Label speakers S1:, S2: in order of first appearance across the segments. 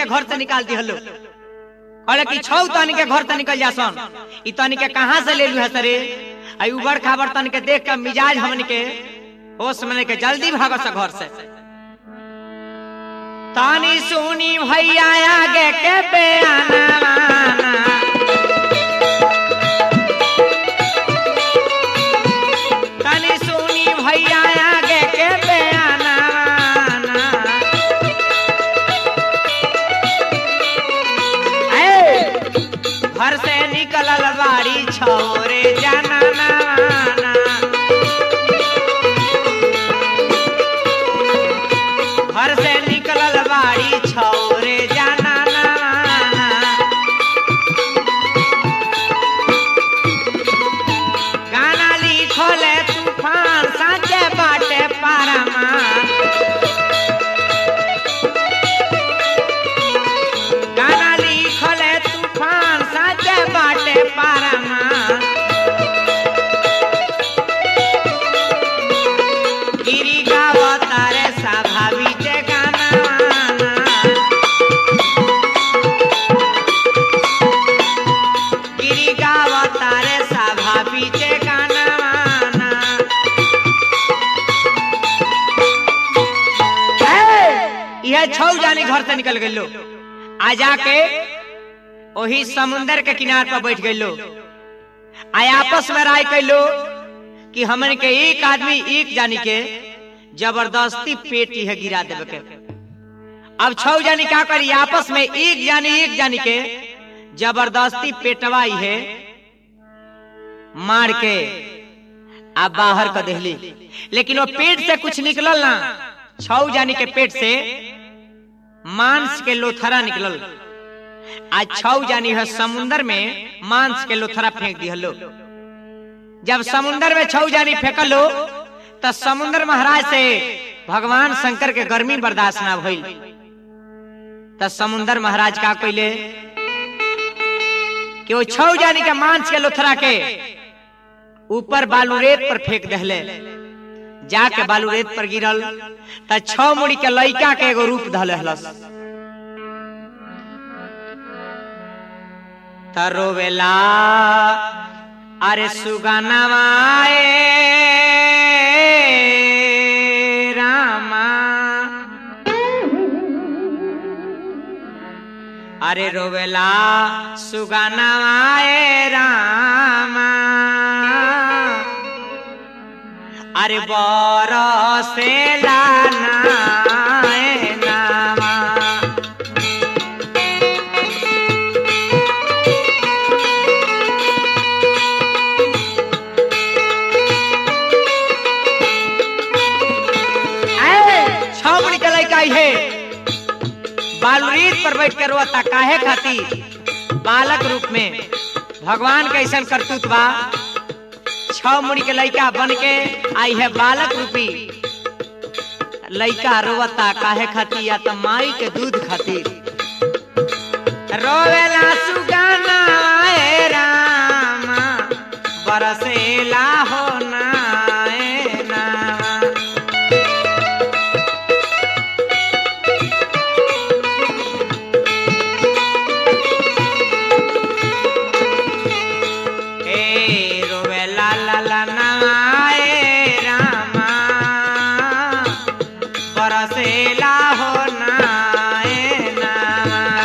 S1: के घर से निकाल दी हलो कहले कि छौ तनी के घर से निकल जासन ई तनी के कहाँ से ले लू है सरे आई उबड़ खाबड़ तनी के देख के मिजाज हमन के होश में के जल्दी भागो से घर से तानी सुनी भैया आगे के बेआना तानी सुनी भैया आगे के बेआना ए, घर से निकलल बाड़ी छोरे जाना ना घर से निकलल बाड़ी छोरे जाना ना गाना लिखले तूफान साचे बाटे पारमा गाना लिखले तूफान साचे बाटे पारमा गिरी गावतारे स्वाभाविके गाना गिरी गावतारे स्वाभाविके गाना यह छौ जानी घर से निकल गइलो आ जाके वही समुंदर के किनार पर बैठ गइलो आ आपस में राय कैलो कि हमन के एक आदमी एक जानी के जबरदस्ती पेट है गिरा देवे के अब छौ जानी का करी आपस में एक जानी एक जानी के जबरदस्ती पेटवाई है मार के आ बाहर कर देहली लेकिन वो पेट से कुछ निकलल ना छौ जानी के पेट से मांस के लोथरा निकलल आज छौ जानी है समुंदर में मांस के लोथरा फेंक दिहलो जब समुंदर में छौ जानी फेंकलो तो समुंदर महाराज से भगवान शंकर के गर्मी बर्दाश्त ना भइल तो समुंदर महाराज का कइले कि वो छौ जानी के मांस के लोथरा के ऊपर बालू रेत पर फेंक दहले जाके बालू रेत पर गिरल त छौ मुड़ी के लइका के एगो रूप धले हलस तरोवेला अरे सुगनवाए रामा अरे रोवेला सुगनवाए रामा अरे बरसेला नाए नामा छावड़ी के लड़का है बालुरीत पर बैठ कर रोता काहे खाती बालक रूप में भगवान के ऐसा करतूत बा छह मुड़ी के लड़का बन के आई है बालक रूपी लड़का रोवता काहे खाती या तो माई के दूध खातिर रोवेला सुगाना ए रामा बरसेला हो ना ए नामा ए रोवे ला ला ला ना ए रामा बरसेला हो ना ए नामा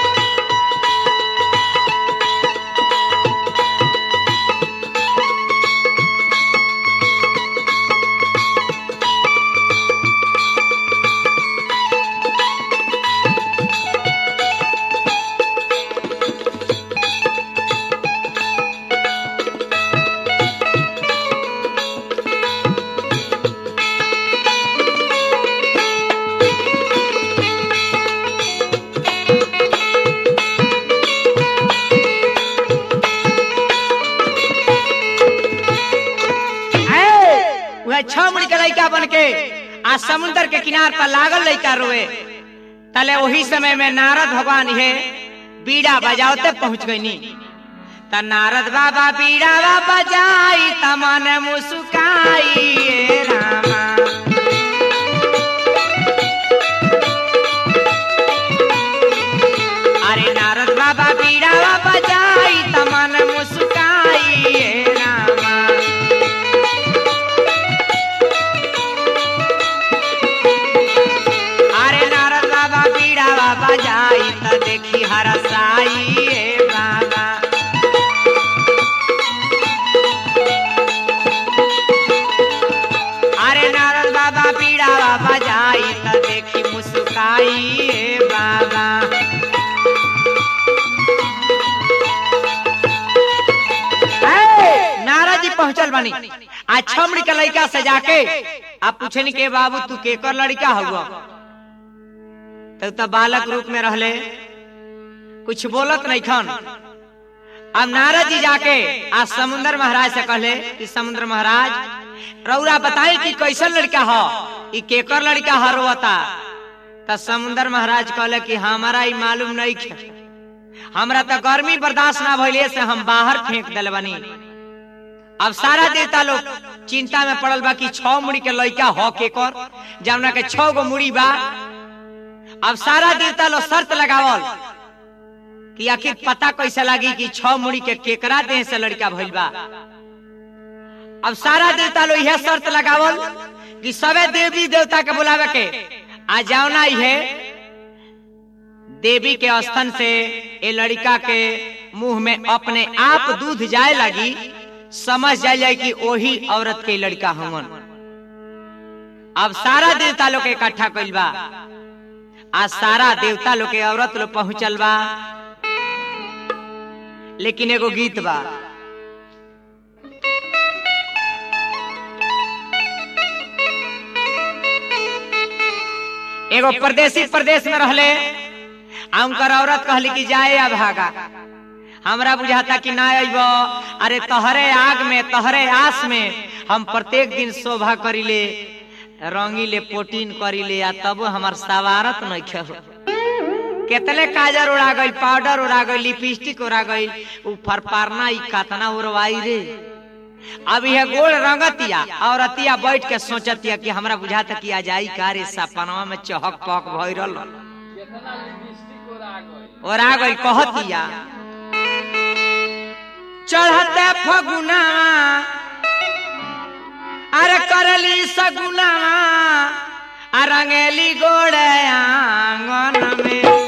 S1: वह छह मुड़ी के लड़का बन के आ समुंदर के किनार पर लागल लड़का रोए तले वही समय में नारद भगवान ये बीड़ा बजावते पहुंच गईनी त नारद बाबा बीड़ा बजाई तमन मुस्काई ए रामा देखी हरसाई ए बाबा अरे नारद बाबा पीड़ा बजाई त देखी मुस्काई ए बाबा ए, नारद जी पहुंचल बनी आज छमड़ी के लड़का से जाके आप पूछनी के बाबू तू केकर लड़का हुआ तब तो बालक रूप में रहले कुछ बोलत नहीं खन अब नारद जी जाके आज समुद्र महाराज से कहले कि समुद्र महाराज रौरा बताई कि कैसन लड़का हो ई केकर लड़का हरवता त समुद्र महाराज कहले कि हमारा ई मालूम नहीं खे हमरा तो गर्मी बर्दाश्त ना भइले से हम बाहर फेंक दिल बनी अब सारा देवता लोग चिंता में पड़ल बा कि छह मुड़ी के लड़का हो के कर जमुना के छह गो मुड़ी बा अब सारा देवता लोग शर्त लगावल कि आखिर पता कैसे लगी कि छह मुड़ी के केकरा देह से लड़का भइल बा अब सारा देवता लोग यह शर्त लगावल कि सबे देवी देवता के बुलावे के आ जाओना है देवी के स्तन से ए लड़का के मुंह में अपने आप दूध जाए लगी समझ जाए जाए कि वही औरत के लड़का हमन अब सारा देवता लोग के इकट्ठा कइल बा आज सारा देवता लोग के औरत लोग पहुंचल बा लेकिन एगो गीत बा एगो परदेसी प्रदेश में रहले आ उनकर औरत कहली कि जाए आ भागा हमरा बुझाता कि ना अइबो अरे तहरे आग में तहरे आस में हम प्रत्येक दिन शोभा करिले रंगीले पोटीन करिले आ तब हमार सवारत नहीं खे केतने काजर उड़ा गई पाउडर उड़ा गई लिपस्टिक उड़ा गई ऊपर पारना ई कतना उड़वाई रे अब यह गोल रंगतिया और अतिया बैठ के सोचतिया कि हमरा बुझाता कि आ जाई का रे सपनवा में चहक पहक भइरल
S2: केतना लिपस्टिक और आ गई
S1: और आ गई कहतिया चढ़ते फगुना अरे करली सगुना आ रंगेली गोड़े आंगन में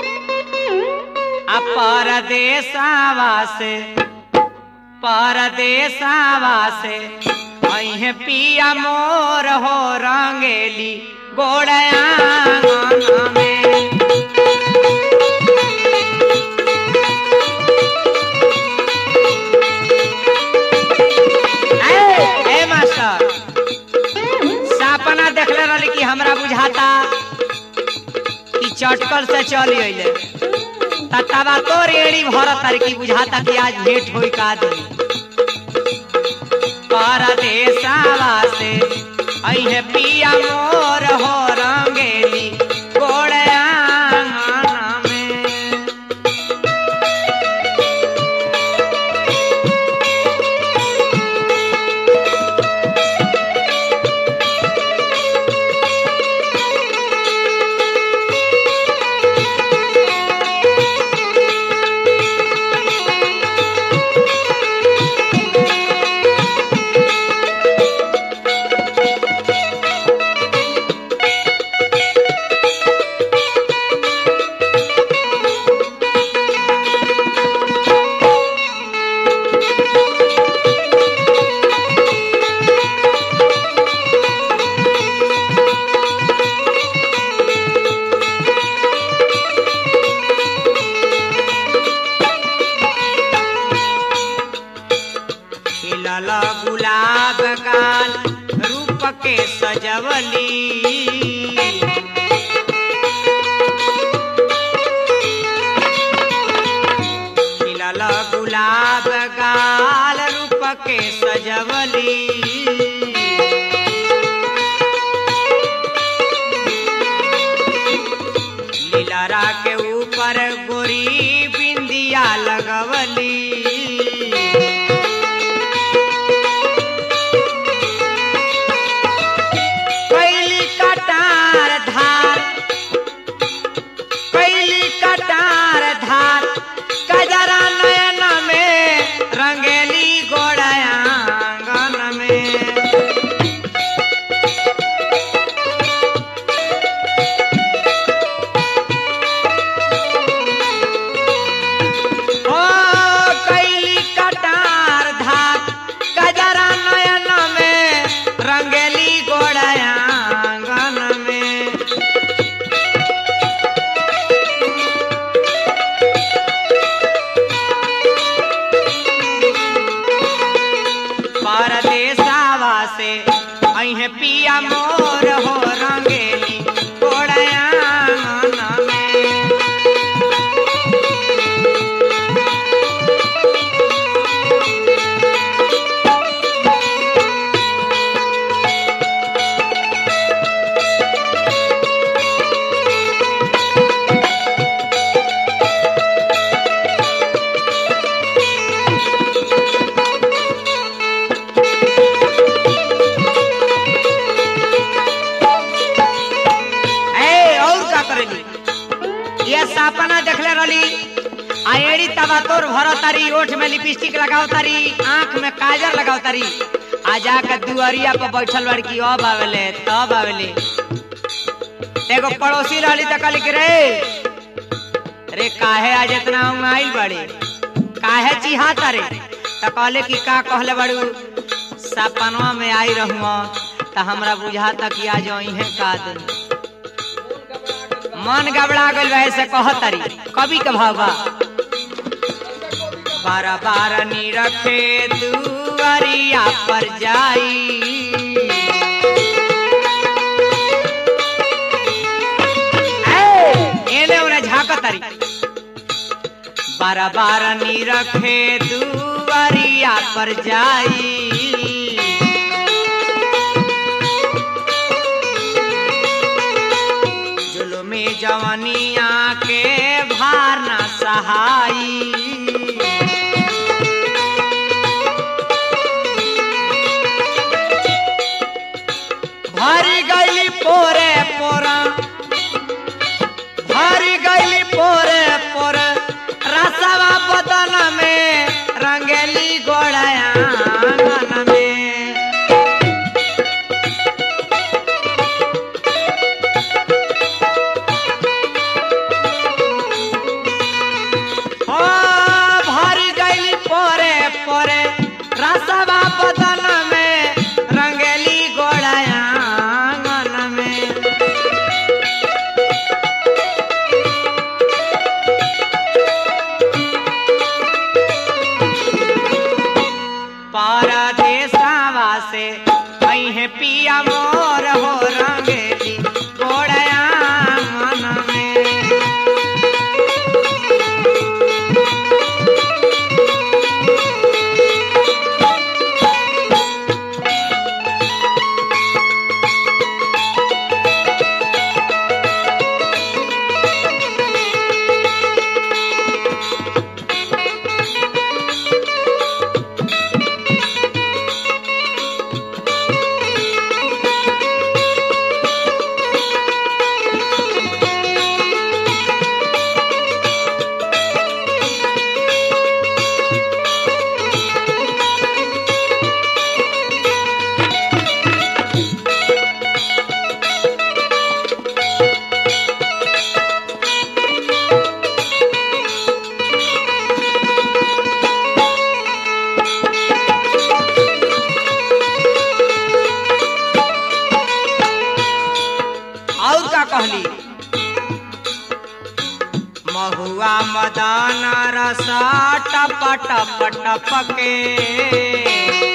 S1: आ परदेसावा से परदेसावा से अहे पिया मोर हो रंगेली गोड़े आंगन में ए, ए मास्टर सपना देखले रहली कि हमरा बुझाता कि चटकल से चली अइले ततवा तो रेड़ी भरत तारी की बुझाता कि आज भेंट होई का दी परदेसावा से अइहे पिया मोर हो रंगेली गोड़े आंगन में खिलल गुलाब गाल रूप के सजवली खिलल गुलाब गाल रूप के सजवली लीलरा के ऊपर गोरी बिंदिया लगवली कैली कटार धार कैली कटार धार कजरा नयन में रंगेली गोड़ाया आंगन में सपना देखले रहली आ एड़ी तबा तोर भर तारी ओठ में लिपस्टिक लगाओ तारी आंख में काजर लगाओ तारी आ जाके दुअरिया पर बैठल लड़की अब आवेले तब आवेले एगो पड़ोसी रहली त कहली कि रे रे काहे आज इतना आइल बड़ी काहे चिहाता रे त कहले कि का कहले बड़ू सपनवा में आई रहूँ त हमरा बुझाता कि आज इहे का दिन मन गबड़ा गइल बा ऐसे कहतरी कवि के भाव बा बार बार नी रखे दुआरिया पर जाई ए, एने ओने झाकतरी बार बार नी रखे दुआरिया पर जाई जुलुमी जवनिया के भार ना सहाई भरी गईली पोरे पोरा भरी गईली पोरे पोरे रसवा बदन में रंगेली गोड़या आंगन में ओ भरी गईली पोरे पोरे रसवा बदन में रंगेली गोड़या आंगन में परदेसवा से कहीं पिया मोर हो रंगेली गोड़या मन में और का कहली महुआ मदान रसा टप टप टप के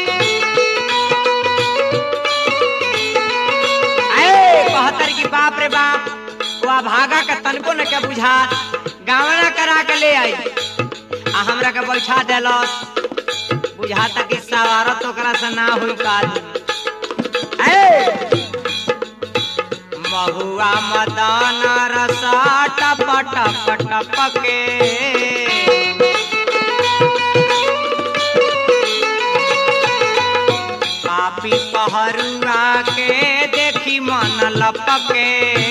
S1: आए, कहतर की बाप रे बाप वह भागा के तनको न के बुझा गावना करा के ले आई आ हमरा के बैठा देलस बुझाता कि सवारत ओकरा से ना हुई काज ए महुआ मदान रसा टप टप टप के पापी पहरुआ के देखी मन लपके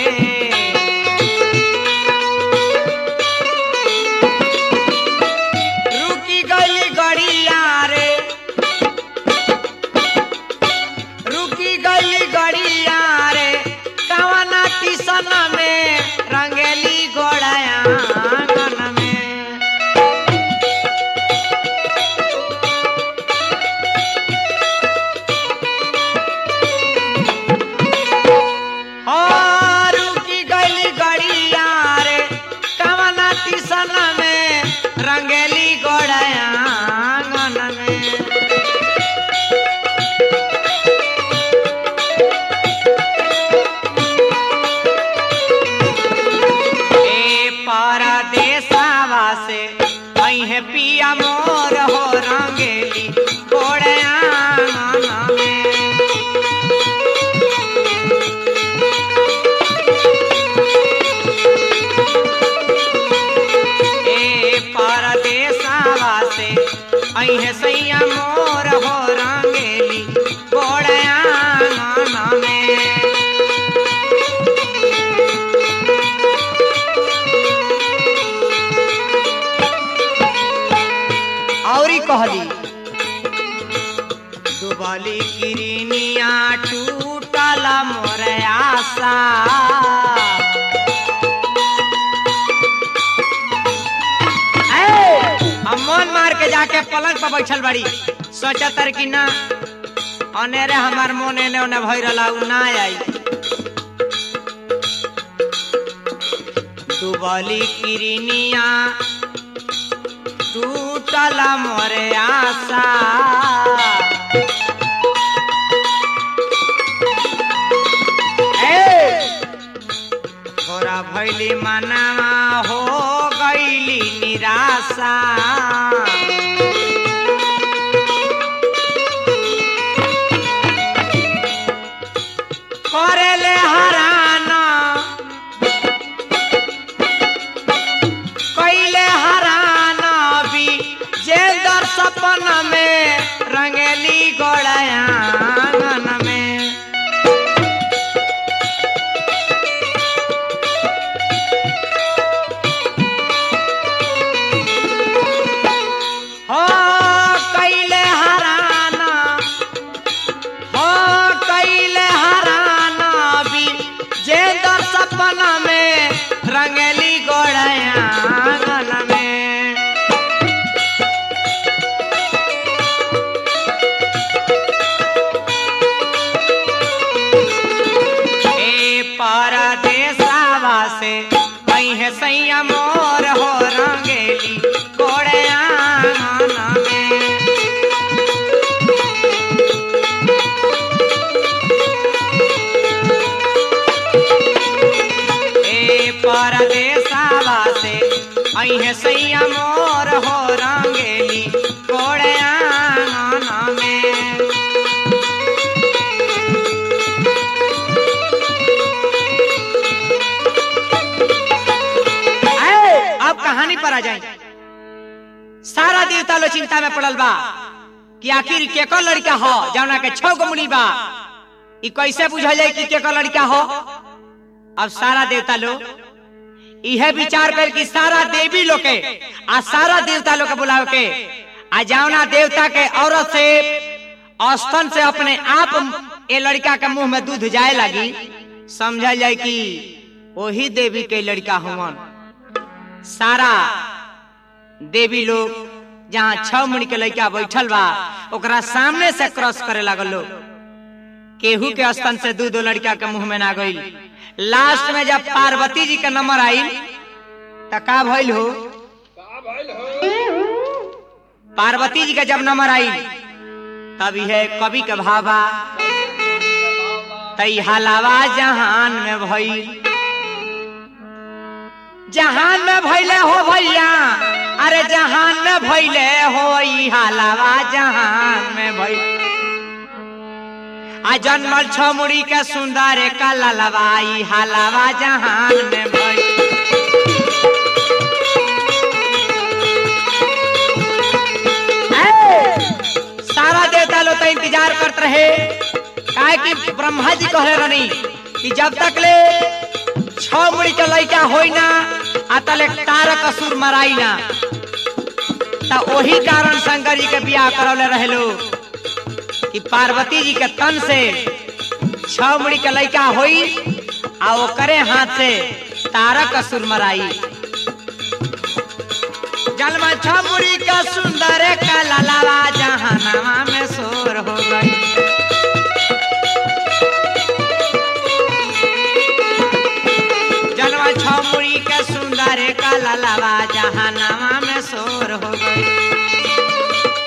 S1: रुकी गली गड़िया रे रुकी गली गड़िया रे कवना किसन में रंगेली गोड़ाया आंगन में हो रुकी गली गड़िया रे कवना किसन में रंगेली गोड़ाया आंगन में ए परदेसवा से अहे पिया मोर हो रंगेली गोड़या मन में ए परदेसवा से अहे सैया मोर हो रंगेली गोड़या मन में कहली डुबली किरनिया टूटल मोर आशा ए, अब मन मार के जाके पलंग पर बैठल बड़ी सोचा तर कि ना अनेरे हमार मन एने ओने भई रहला उ ना आई डुबली किरनिया टूटल मोरे आशा ए, थोड़ा भैली मनावा हो गईली निराशा करेले हराना कैले हराना भी जेंदर सपन में रंगेली गोड़ायान में हो कैले हराना हो कैले हराना भी जेंदर सपन में रंगेली गोड़ायान में ए परदेसावा से कहीं सैया मोर हो रंगेली गोड़े आंगन में ए परदेसावा से अहे सैया मोर हो रंगेली गोड़े आंगन में ए, अब कहानी पर आ जाए सारा देवता लो चिंता में पड़ल बा कि आखिर केकर लड़का हो जौना के छह गो मुड़ी बा ई कैसे बुझल जाए कि केकर लड़का हो अब सारा देवता लोग यह विचार कर कि सारा देवी लोग के आ सारा देवता लोग के बुलाव के आ जौना देवता के औरत से स्तन से अपने आप ये लड़का के मुंह में दूध जाए लगी समझल जाए कि वही देवी के लड़का हुवन सारा देवी लोग जहाँ छह मुड़ी के लड़का बैठल बा ओकरा सामने से क्रॉस करे लागल लोग केहू के स्तन से दू दो लड़का के मुंह में ना गई लास्ट में जब पार्वती जी का नंबर आई त का भइल हो
S2: का भइल हो
S1: पार्वती जी का जब नंबर आई तब यह कवि के भावा तई हलावा जहान में भइल जहान में भइले हो भैया अरे जहान में भइले हो ई हलावा जहान में भइल आ जन्मल छ मुड़ी के सुंदर का ललवाई हलावा जहान में भइल सारा देवता लोग तो इंतजार करत रहे काहे कि ब्रह्मा जी कहले रहनी कि जब तक ले छह मुड़ी के लड़का होई ना आ तले तारक असुर मराई ना ता वही कारण शंकर जी के बियाह करौले रहे लोग कि पार्वती जी के तन से छह मुड़ी के लड़का होई आ ओकरे हाथ से तारक असुर मराई जलमा छमुरी का सुंदर का ललावा जहानामा में शोर हो गई जलवा छमुरी का सुंदर का ललावा जहानामा में शोर हो गई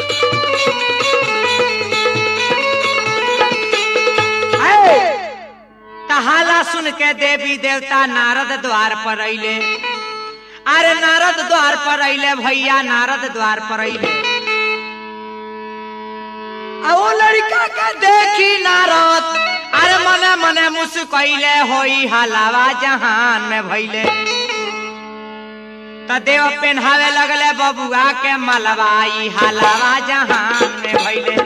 S1: तहाला सुन के देवी देवता नारद द्वार पर अइले अरे नारद द्वार पर अइले भैया नारद द्वार पर अइले आ वो लड़का के देखी नारद अरे मने मने मुस्कैले होई हलावा जहान में भइले त देव पेन्हावे लगले बबुआ के मलवाई हलावा जहान में भइले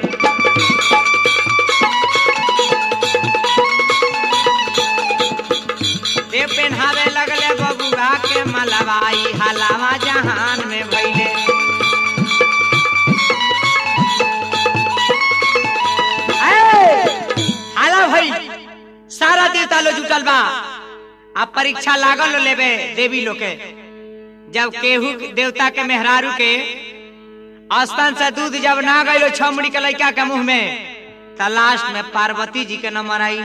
S1: देव पेन्हावे लगले बबुआ के मलवाई हलावा जहान में भइले देवता लो जुटल बा आ परीक्षा लागल लो लेबे देवी लोग के जब केहू के- देवता के मेहरारू के स्तन से दूध जब ना गई छमड़ी के लड़का के मुंह में त लास्ट में पार्वती जी के नंबर आई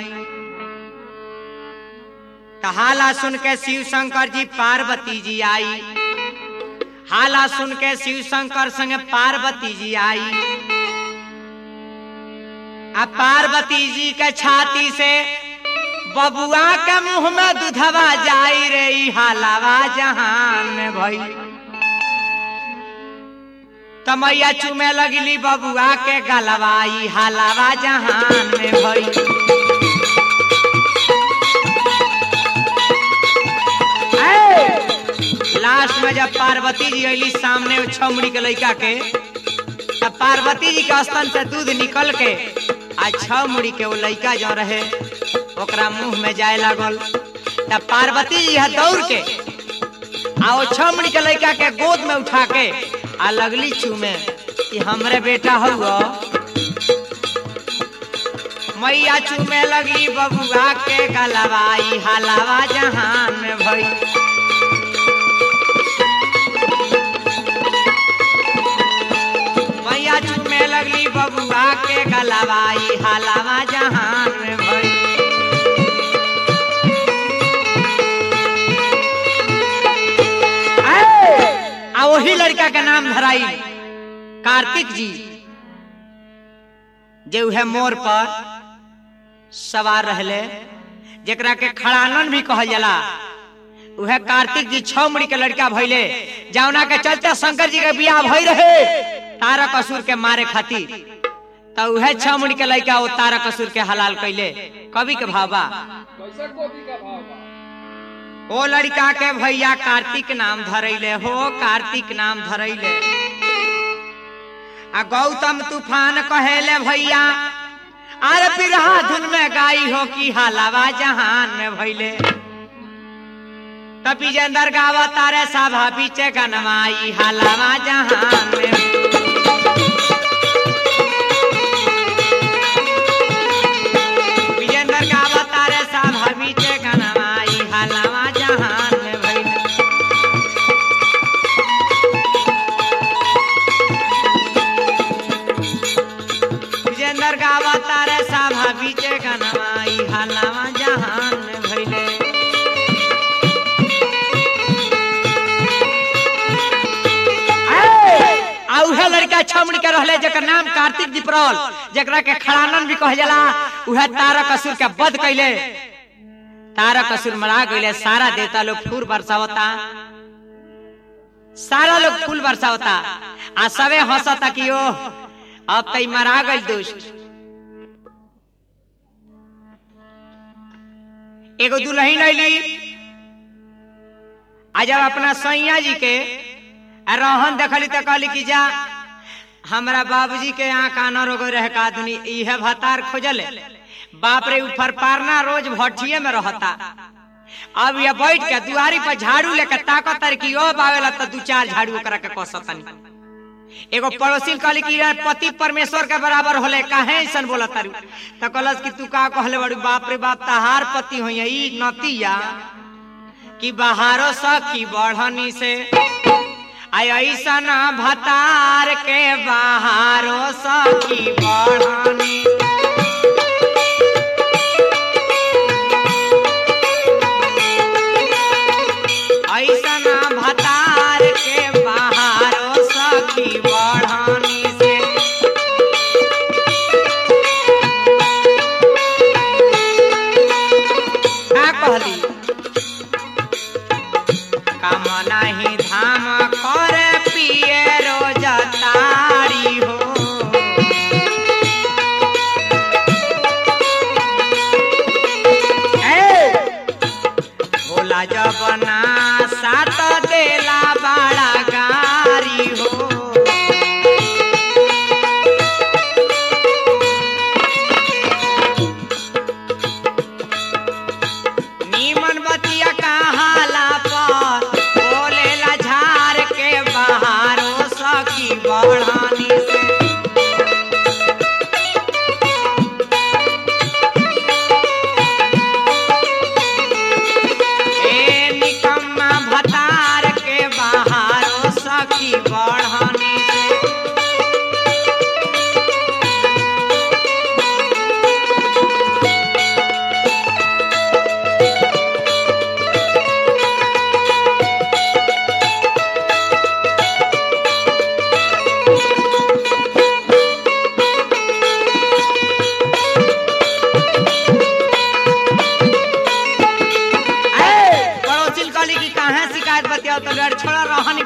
S1: त हाला सुन के शिव शंकर जी पार्वती जी आई हाला सुन के शिव शंकर संगे पार्वती जी आई आ पार्वती जी के छाती से बबुआ के मुंह में दूधवा जाई रे ई हालावा जहान में भई तमैया चुमे लगली बबुआ के गलवा ई हालावा जहान में भई ऐ! लास्ट में जब पार्वती जी अली सामने उ छमड़ी के लड़का के तब पार्वती जी के स्तन से दूध निकल के आ छह मुड़ी के वो लड़का जो रहे ओकरा मुंह में जाए लागल तब पार्वती जी है दौड़ के आ वो छह मुड़ी के लड़का के गोद में उठा के आ लगली चूमे कि हमरे बेटा हुआ मैया चूमे लगी बबुआ के गलवाई हलावा जहान में भई मैया चूमे लगली बबुआ के गलवाई हलावा जहान में भई आ वही लड़का के नाम धराई कार्तिक जी जे उहे मोर पर सवार रहले जेकरा के खड़ानन भी कहल जाला उहे कार्तिक जी छह मुड़ी के लड़का भइले जौना के चलते शंकर जी के बियाह भई रहे तारक असुर के मारे खातिर तो उहे छह मुड़ी के लड़का वो तारक असुर के हलाल कैले कवि के भावा
S2: कैसे गोपी का भाव बा
S1: ओ लड़का के भैया कार्तिक नाम धरैले हो कार्तिक नाम धरैले आ गौतम तूफान कहेले भैया अरे बिरहा धुन में गाई हो की हालावा जहान में भैले तपी जंदर गावा तारे सभा पीछे गनवाई हालावा जहान में विजेंद्र गावा तारे सभा पीछे गनवाई हालावा जहान में भैले विजेंद्र गावा तारे सभा पीछे गनवाई हालावा जहान में भैले आ उहे लड़का छमड़ के रहले जेकर नाम कार्तिक दीपरौल जेकरा के खड़ानन भी कह जाला उहे तारक असुर के वध कैले तारक असुर मरा गईले सारा देवता लोग फूल बरसावता सारा लोग फूल बरसावता आ सबे हंसता कि ओ अब तई मरा गई दुष्ट एगो दुल्हन अली आ जब अपना सैया जी के आ रोहन देखली तो कहली कि जा हमरा बाबूजी के यहाँ काना रोग रहे का आदमी इहे भतार खोजले बाप रे ऊपर पारना रोज भट्ठिए में रहता अब ये बैठ के दुआरी पर झाड़ू लेकर ताकत तारी कि ओ बावेला तो दू चार झाड़ू ओकरा के कसतनी एगो पड़ोसी कहली कि रे पति परमेश्वर के बराबर होले काहे ऐसन बोला तारू तो कहलस कि तू का कहले बड़ी बाप रे बाप तहार पति होई ई नतिया कि बहारो सखी बढ़नी से आई ऐसन भतार के बहारो सखी बढ़नी ऐसन भतार के बहारो सखी बढ़नी से का कहली काम नाही धाम कर पिए रोज तारी हो ए! भोला जबना सात देला बड़ा गारी हो नीमन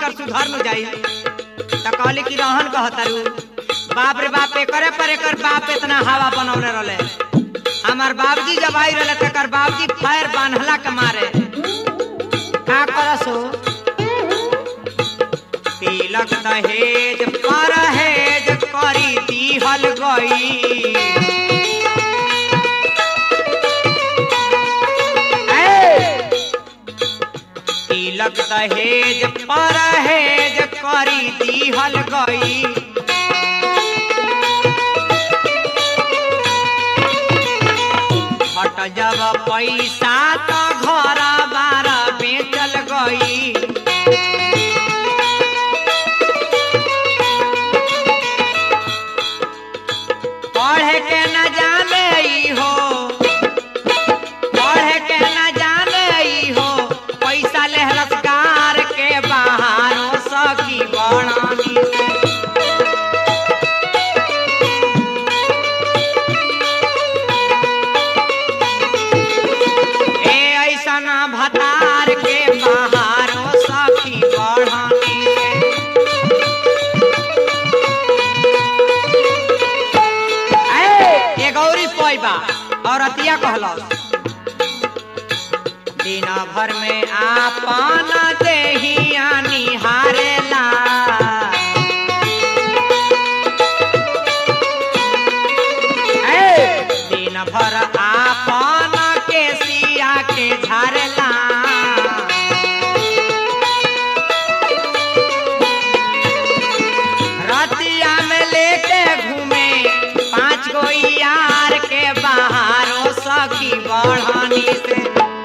S1: इनकर सुधर न जाई त कहली कि रहन कहतारू बाप रे बाप एकरे पर एकर बाप इतना हवा बनौले रहले हमार बाबूजी जब आई रहले तकर बाबूजी फायर बांधला के मारे का करसो तिलक दहेज परहेज करी दीहल गई तिलक दहेज परहेज करी दीहल गई हट जब पैसा तो घर बार बेचल गई पढ़े के न जाने ई हो पढ़े के न जाने ई हो पैसा लेहलस कार के बहारो सखी बणानी से ए ऐसा ना भतार के बहारो सखी बणानी से ए, ये गौरी पैबा औरतिया कहलस दिन भर में आपन देहिया निहारेला ए, दिन भर आपन के सिया के झारेला रतिया में लेके घूमे पांच गो यार के बाहरों सखी बढ़ानी से